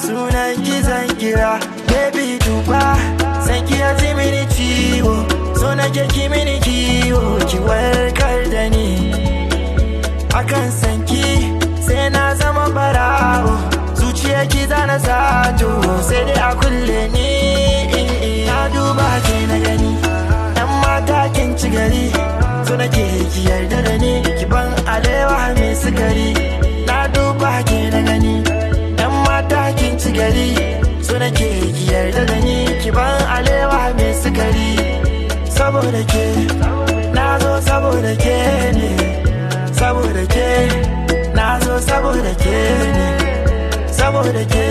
sunan ki zan kira baby duba san ki ya ji mini ciwo so nake ki mini kiwo ki warkar da ni akan sanki sai na zama barawo zuciya ki zana sato sai dai a kulle ni na duba ke na gani yan mata kin ci gari so nake ki yarda da ni ki ban alewa mai sigari na duba ke na gani yan mata kin ci gari so nake ki yarda da ni ki ban alewa mai sigari saboda ke na zo saboda ke ne saboda ke na zo saboda ke ne saboda ke